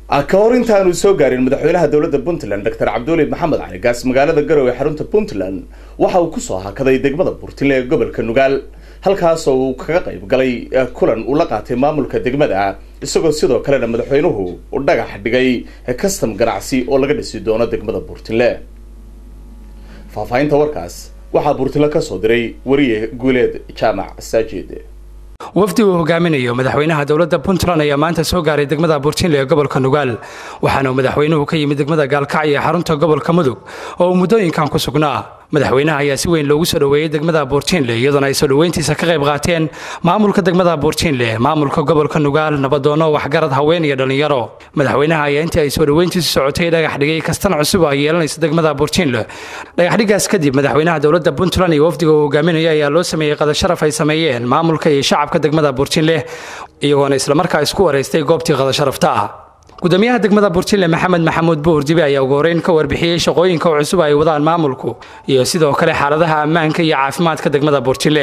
ka hor intaanu soo gaarin madaxweynaha dowladda puntland doctor cabduuli maxamed cali gaas magaalada garowe xarunta puntland waxa uu kusoo hakaday degmada burtinle ee gobolka nugaal halkaasoo uu kaga qayb galay kulan uu la qaatay maamulka degmada isagoo sidoo kalena madaxweynuhu u dhagax dhigay custom ganacsi oo laga dhisi doono degmada burtinle faahfaahinta warkaas waxaa burtinle kasoo diray wariye guuleed jaamac saajid wafdi uu hogaaminayo madaxweynaha dowladda puntland ayaa maanta soo gaaray degmada burtinle ee gobolka nugaal waxaana madaxweynuhu ka yimid degmada gaalkacyo ee xarunta gobolka mudug oo uu muddooyinkan ku sugnaa madaxweynaha ayaa si weyn loogu soo dhoweeyey degmada buurtiinle iyadoona ay soo dhoweyntiisa ka qayb qaateen maamulka degmada buurtiinle maamulka gobolka nugaal nabadoono waxgarad haween iyo dhallinyaro madaxweynaha ayaa intii ay soo dhoweyntiisu socotay dhagax dhigay kastan cusub ay yeelanaysa degmada buurtiinle dhagaxdhigaas kadib madaxweynaha dowladda puntland iyo wafdiga uu hogaaminayo ayaa loo sameeyey qadasharaf ay sameeyeen maamulka iyo shacabka degmada buurtiinle iyagoona islamarkaa isku wareystay goobtii qadasharafta ah gudoomiyaha degmada burtinle maxamed maxamuud buurdibe ayaa ugu horeyn ka warbixiyey shaqooyinka cusub ay wadaan maamulku iyo sidoo kale xaaladaha ammaanka iyo caafimaadka degmada burtinle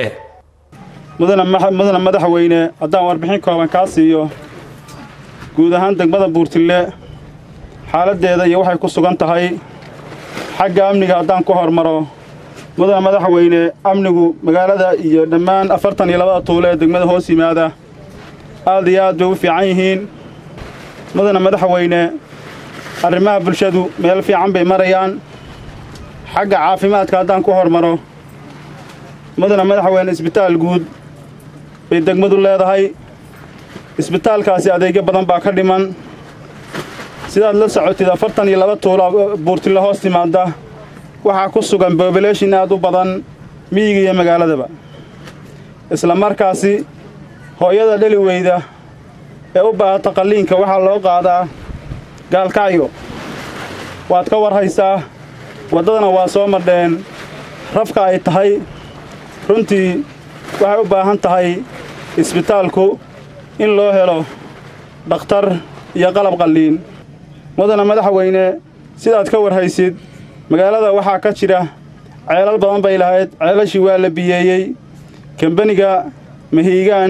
mudana madaxweyne haddaan warbixin kooban kaa siiyo guud ahaan degmada buurtinle xaaladdeeda iyo waxay ku sugan tahay xagga amniga haddaan ku hormaro mudana madaxweyne amnigu magaalada iyo dhammaan afartan iyo labada tuulo ee degmada hoos yimaada aad iyo aad bay u fiican yihiin mudana madaxweyne arrimaha bulshadu meel fiican bay marayaan xagga caafimaadka haddaan ku hormaro mudana madaxweyne isbitaal guud bay degmadu leedahay isbitaalkaasi adeegyo badan baa ka dhiman sidaad la socotid afartan iyo laba tuulo buurtille hoos timaadda waxaa ku sugan bobulashin aad u badan miyiga iyo magaaladaba isla markaasi hooyada dheli weyda ee u baahata qalliinka waxaa loo qaadaa gaalkacyo waad ka war haysaa waddadana waa soo madheen rafka ay tahay runtii waxay u baahan tahay isbitaalku in loo helo dhakhtar iyo qalab qalliin mudana madaxweyne sidaad ka war haysid magaalada waxaa ka jira ceelal badan bay lahayd ceelashii waa la biyeeyey kambaniga mahiigaan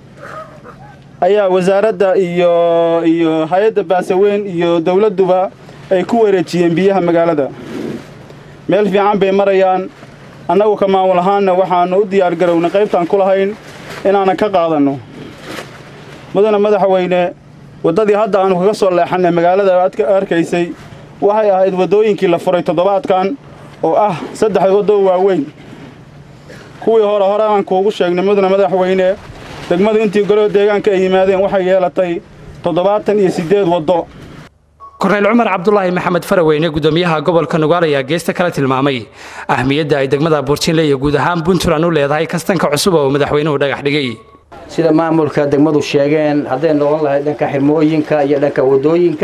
ayaa wasaaradda iyo iyo hay-adda baasaweyn iyo dawladduba ay ku wareejiyeen biyaha magaalada meel fiican bay marayaan annagu ka maamul ahaanna waxaannu u diyaargarownay qaybtaan ku lahayn inaanan ka qaadanno mudana madaxweyne waddadii hadda aannu kaga soo leexannay magaalada aad arkaysay waxay ahayd waddooyinkii la furay toddobaadkan oo ah saddex waddo waaweyn kuwii hore hore aan kuugu sheegnay mudana madaxweyne degmadu intii goloo deegaanka ay yimaadeen waxay yeelatay toddobaatan iyo siddeed waddo korneyl cumar cabdulaahi maxamed faraweyne gudoomiyaha gobolka nugaal ayaa geesta kale tilmaamay ahmiyadda ay degmada buurtinle iyo guud ahaan puntland u leedahay kastanka cusub oo madaxweynuhu dhagax dhigay sida maamulka degmadu sheegeen hadday noqon lahayd dhanka xirmooyinka iyo dhanka waddooyinka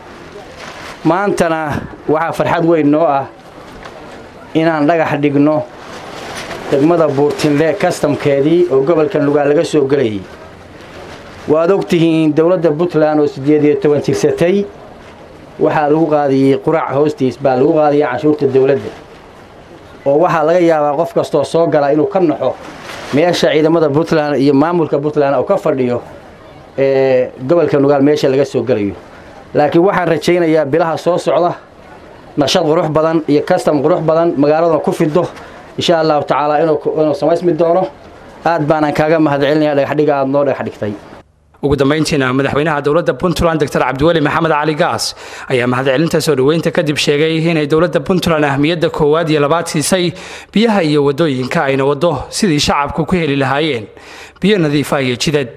maantana waxaa farxad weyn noo ah inaan dhagax dhigno degmada buurtinle kastamkeedii oo gobolka nugaal laga soo gelayay waad og tihiin dowladda puntland oo siddeed iyo toban jirsatay waxaa lagu qaadiyey qurac hoostiis baa lagu qaadiyay canshuurta dawladda oo waxaa laga yaabaa qof kastoo soo gala inuu ka naxo meesha ciidamada puntland iyo maamulka puntland oo ka fadhiyo ee gobolka nugaal meesha laga soo gelayo laakiin waxaan rajaynayaa bilaha soo socda nashad qurux badan iyo kastam qurux badan magaaladuna ku fido insha allahu tacaala inuu samaysmi doono aad baanaan kaaga mahadcelinaya dhagaxdhiga aad noo dhagax dhigtay ugu dambayntiina madaxweynaha dowladda puntland doctor cabdiweli maxamed cali gaas ayaa mahadcelinta soo dhoweynta kadib sheegay inay dowladda puntland ahmiyadda koowaad iyo labaad siisay biyaha iyo waddooyinka ayna waddo sidii shacabku ku heli lahaayeen biyo nadiifa iyo jidad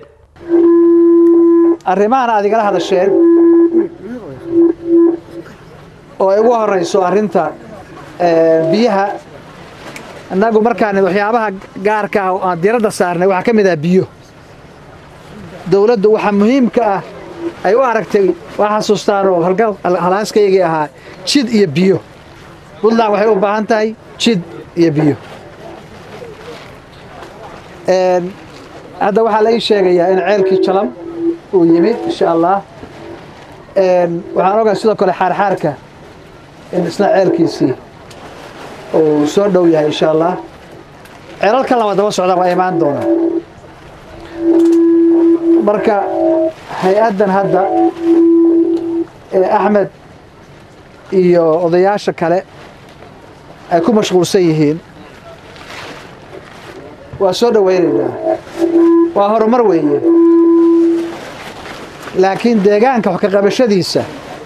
arrimahan aad igala hadasheen oo ay ugu horayso arrinta biyaha innagu markaan waxyaabaha gaarka ah oo aan diradda saarnay waxaa ka mid ah biyo dawladdu waxaa muhiimka ah ay u aragtay waa xasuustaan oo halhaaskaygii ahaa jid iyo biyo puntland waxay u baahan tahay jid iyo biyo hadda waxaa la ii sheegayaa in ceelkii jalam uu yimid insha allah waxaan ogahay sidoo kale xaarxaarka in isna ceelkiisii uu soo dhow yahay insha allah ceelalka lama daba socdaan waa imaan doonaa marka hay-addan hadda ee axmed iyo odayaasha kale ay ku mashquulsan yihiin waa soo dhowaynaynaa waa horumar weeye laakiin deegaanka wax ka qabashadiisa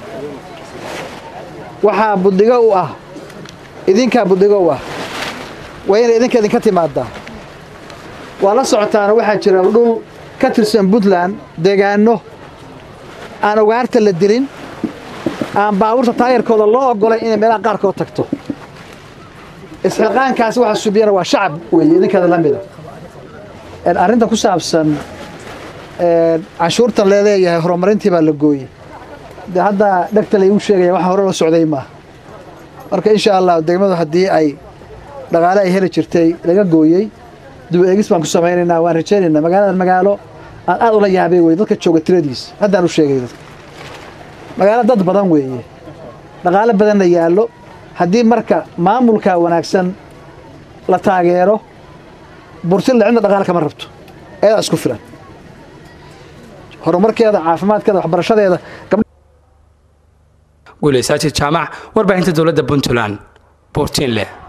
waxaa buddigo u ah idinkaa buddigo u ah waa inay idinka idinka timaadaa waa la socotaana waxaa jira dhul ka tirsan puntland deegaanno aan ugaarta la dilin aan baabuurta taayarkooda loo oggolay inay meelaha qaarkood tagto isxilqaankaasi waxa subiyana waa shacab weeye idinkeeda la mida arrinta ku saabsan canshuurtan leeleeyahay horumarintii baa la gooyey de hadda dhegta laygu sheegaya waxa hore la socday maaha marka insha allah degmadu haddii ay dhaqaale ay heli jirtay laga gooyey dib eegis baan ku samaynaynaa waan rajaynaynaa magaaladan magaalo aan aad ula yaabay wey dadka jooga tiradiisa haddaan u sheegay dadka magaalo dad badan weeye dhaqaale badanna yaallo haddii marka maamulka wanaagsan la taageero burtilla cidna dhaqaale kama rabto eedaa isku filan horumarkeeda caafimaadkeeda waxbarashadeeda guulaysaajid jaamac warbaahinta dowladda puntland buurtiin leh